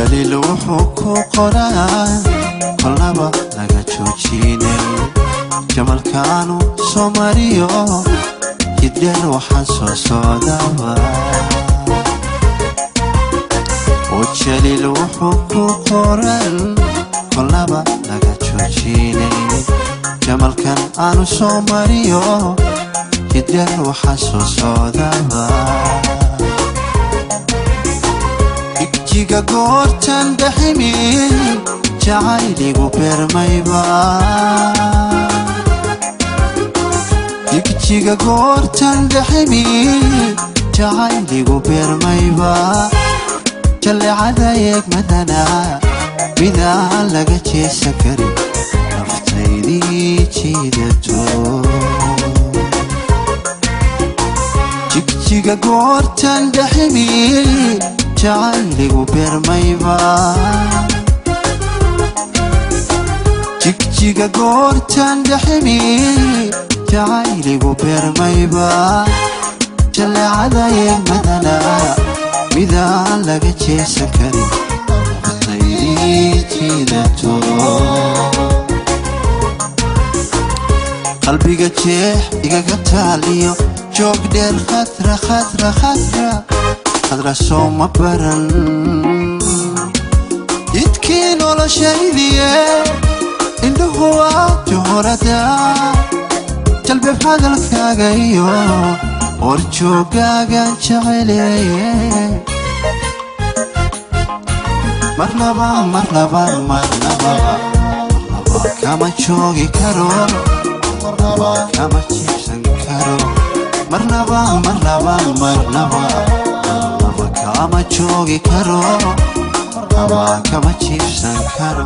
jaliil wuxuu ku qoraa kolnaba laga joojinay jamalkaanu soo mariyo jiddheer waxaan soo socdaba oo jaliil wuxuu ku qoran kolnaba laga joojinay jamalkan aanu soo mariyo jiddheer waxaan soo socdaba igjiga goortan dhaximi jacayligu beermayba igjiga goortan dhaximi jacayligu beermayba jallecada eegmadana midaan laga jeesan karin naftaydii jiidato jigjiga goortan dhaximi jacayligu beermayba jigjiga goortan dhaximi jacayligu beermayba jallecada eegmadana midaan laga jeesan karin naftaydii jiidato qalbiga jeex igaga taaliyo joog dheer khadra khadra khadra khadra soo ma baran jidkii noloshaydiye indhuhu waa johorada jalbeeb hadalkaaga iyo horjoogaagan jeceleye marnaba marnaba marnaba marnaba kama joogi karo marnaba kama jiibsan karo marnaba marnaba marnaba marnaba kama joogi karo marnaba kama jiibsan karo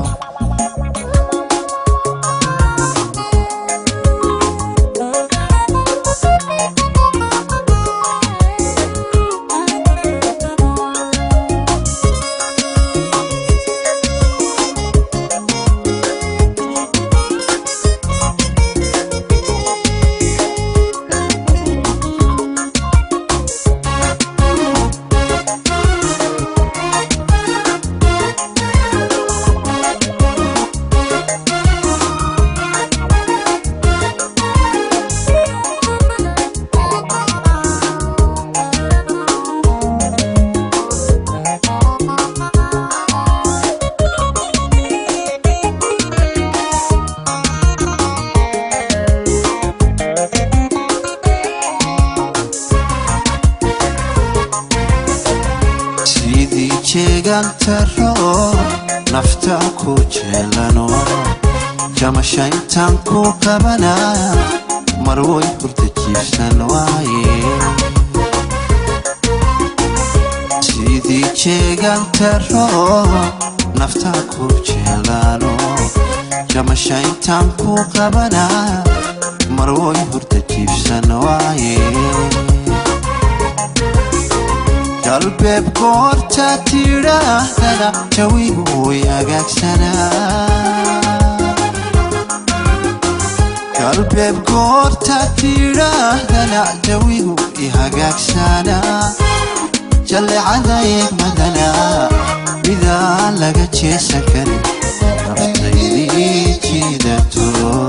sidii jeegantaro nafta ku jeelano jamasha intaan ku qabana mar way hurda jiibsan waaye sidii jeegantaro nafta ku jeelano jamasha intaan ku qabana mar way hurda jiibsan waaye galbeeb goorta tidhaahdana jawigu way hagaagsanaa galbeeb goorta tidhaahdana jawigu i hagaagsanaa jallecada eegmadana midaan laga jeesan karin naftaydii jiidato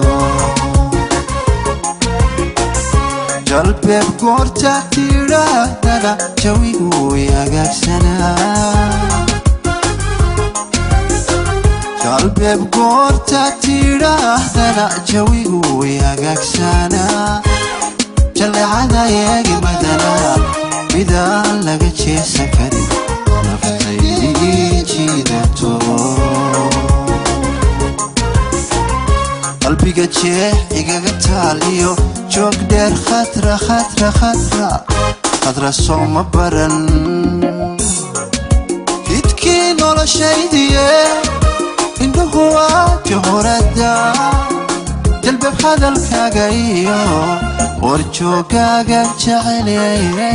galbeeb goorta tidhaahdana jawigu way hagaagsanaa galbeeb goorta tidhaahdana jawigu way hagaagsanaa jallecada eegmadana midaan laga jeesan karin naftaydii jiidato qalbiga jeex igaga taaliyo joog dheer khadra khadra khadra khadra soo ma baran jidkii noloshaydiye indhuhu waa johorada jalbeeb hadalkaaga iyo warjoogaagan jeceleye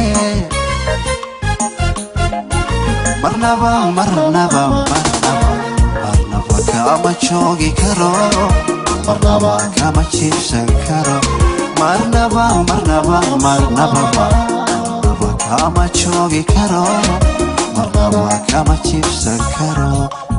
marnaba marnaba marnaba marnaba kama joogi karo marnaba kama jiibsan karo marnaba marnaba marnaba marnaba kama joogi karo marnaba kama jiibsan karo